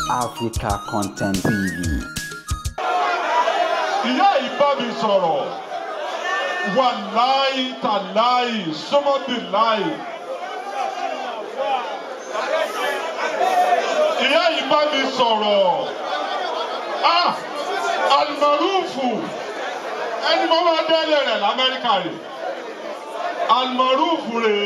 Africa Content TV. ìyá yìí bá mi sọ̀rọ̀ wàláì tàláì sọ́mọ́bì láì. ìyá yìí bá mi sọ̀rọ̀ ah almarufu ẹni mo máa délé rẹ̀ lamẹ́ríkà rè almarufu rè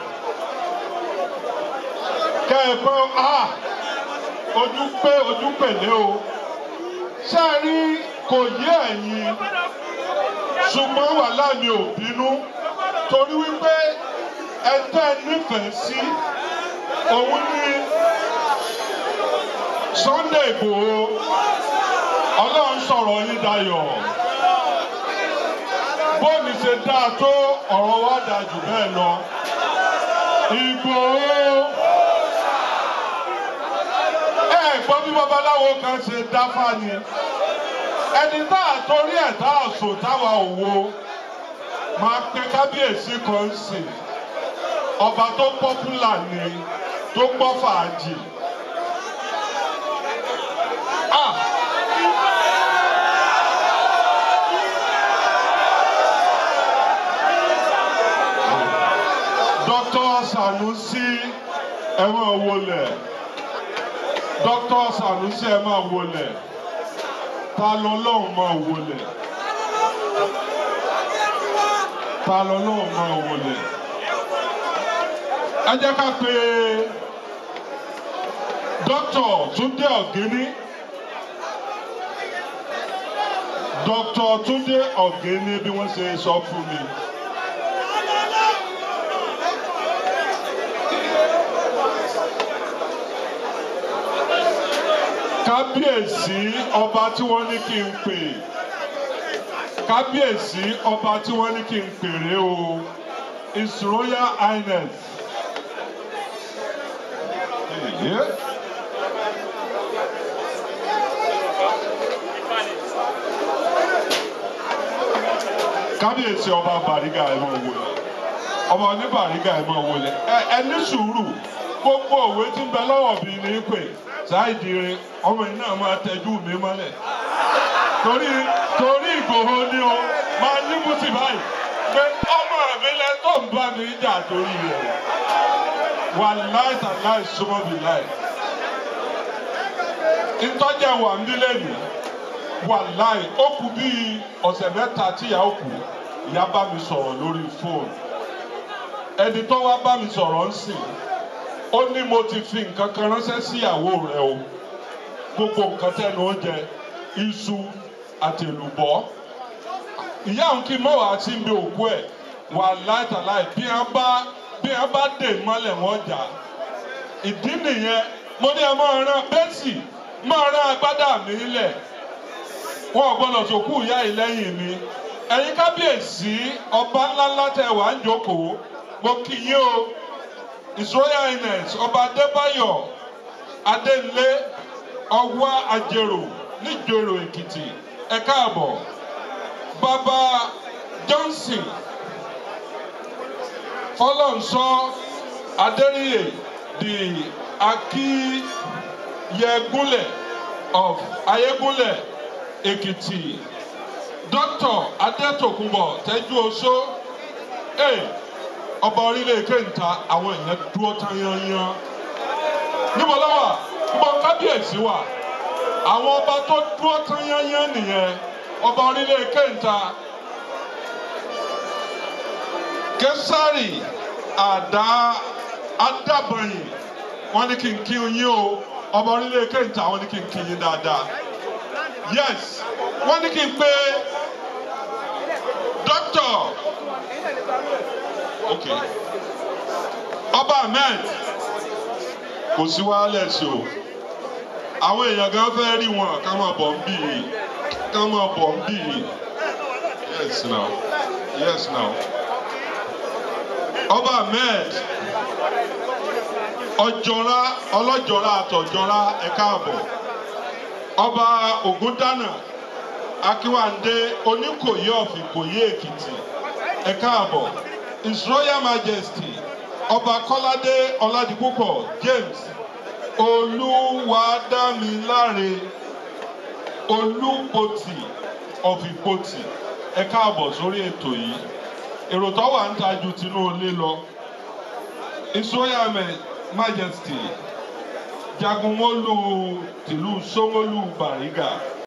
kẹ́ẹ̀pẹ́ ah ojú pé ojú pèlé o ṣé ẹ rí kò yé ẹ̀yin ṣùgbọ́n wàhálà mi ò bínú torí wípé ẹ̀tọ́ ẹ nífẹ̀ẹ́ sí òun ní Sunday Ìgbòho ọlọ́run sọ̀rọ̀ yín dayọ̀ bóòlù ṣe dáa tó ọ̀rọ̀ wa dáa jù bẹ́ẹ̀ lọ Ìgbòho ẹ gbọ́ bí babaláwo kan ṣe dáfá ni ẹni tá a torí ẹ̀ tá a sùn táwa ò wo máa pe kábíyèsí kan sí ọba tó pọ́pùlà ni tó gbọ́ fàájì. Ah! Dr. Sanusi ẹ máa wọlé Dr. Sanusi ẹ máa wọlé ta lọ́lọ́run máa wọlé ta lọ́lọ́run máa wọlé ẹ jẹ́ ká pe Dr. Túndé Ọ̀gíní Dr. Túndé Ọ̀gíní bí wọ́n ṣe sọ fún mi. kábíyèsí ọba tí wọ́n ní kí n pè kábíyèsí ọba tí wọ́n ní kí n pèrè o his royal highness. Yeah. kábíyèsí ọba bàrígà ẹ máa wọlé ọba ní bàrígà ẹ máa wọlé ẹ ẹ ní sùúrù gbogbo òwe tí ń bẹ lọ́wọ́ mi ní pè ṣáìdìrín ọmọ yìí náà máa tẹjú mi mọ́lẹ̀ torí torí Ìgbòho ni o máa ní mùtì báyìí pé ọmọ mi lẹ tó ń bá mi jà torí rẹ̀ wà láì tà láì súnmọ́ mi láì ìtọ́jà wà ń dílé nì wà láì ó kù bíi ọ̀sẹ̀ mẹ́ta tíyà ó kù ìyá bá mi sọ̀rọ̀ lórí fóònù ẹni tó wá bá mi sọ̀rọ̀ ń sìn ó ní mo ti fi nǹkan kan ránṣẹ́ sí ìyàwó rẹ o gbogbo nǹkan tẹnu oúnjẹ iṣu àti èlùbọ́ ìyá òun kí mọ́ wàá sí ibi òkú ẹ̀ wà láìtàláì bí wọ́n bá bí wọ́n bá dè mọ́lẹ̀ wọ́n jà ìdí nìyẹn mo ní ẹ máa rán bẹ́sì máa rán agbádá mi lẹ̀ wọn ò gbọ́dọ̀ sòkú ìyá yìí lẹ́yìn mi ẹ̀yin kábíyèsí ọba ńláńlá tẹ wà ń jókòó mo kí yín o his royal highness ọba adébáyọ̀ adélé ọwá àjèrò níjòrò èkìtì ẹ káàbọ̀ bàbá johnson fọlọ́nsọ adéríyè the akíyẹgúnlẹ̀ of ayégúnlẹ̀ èkìtì dr adétòkunbọ̀ tẹ́jú oṣó. Hey, ọba orílẹ̀ kéńtà àwọn èèyàn dúró tán yányán níbo ló wà níbo kábíyèsí wà àwọn ọba tó dúró tán yányán nìyẹn ọba orílẹ̀ kéńtà kẹsàrì àdá àdàbọ̀yìn wọ́n ní kí n kí yín o ọba orílẹ̀ kéńtà wọ́n ní kí n kí yín dáadáa yes wọ́n ní kí n pé dókítà ok ọba ahmed kò sí wàhálà sí o àwọn èèyàn gan fẹ́ rí wọn ká máa bọ̀ ń bì í ká máa bọ̀ ń bì í yes now yes now ọba ahmed ọjọ́ra ọlọ́jọ́ra àtọ̀jọ́ra ẹ káàbọ̀ ọba ògúndànà akínwándé oníkòyí ọ̀fìnkòyí èkìtì ẹ káàbọ̀ his royal majesty ọba kọ́ládé ọládìpúpọ̀ james olú olúwadámiláre olúpotì of ìpotì ẹ káàbọ̀ sórí ètò yìí èrò tó wà ń ta ju tinú ilé lọ ìsóyàmẹ majesty jagunmólú tìlú sómólú bàrígà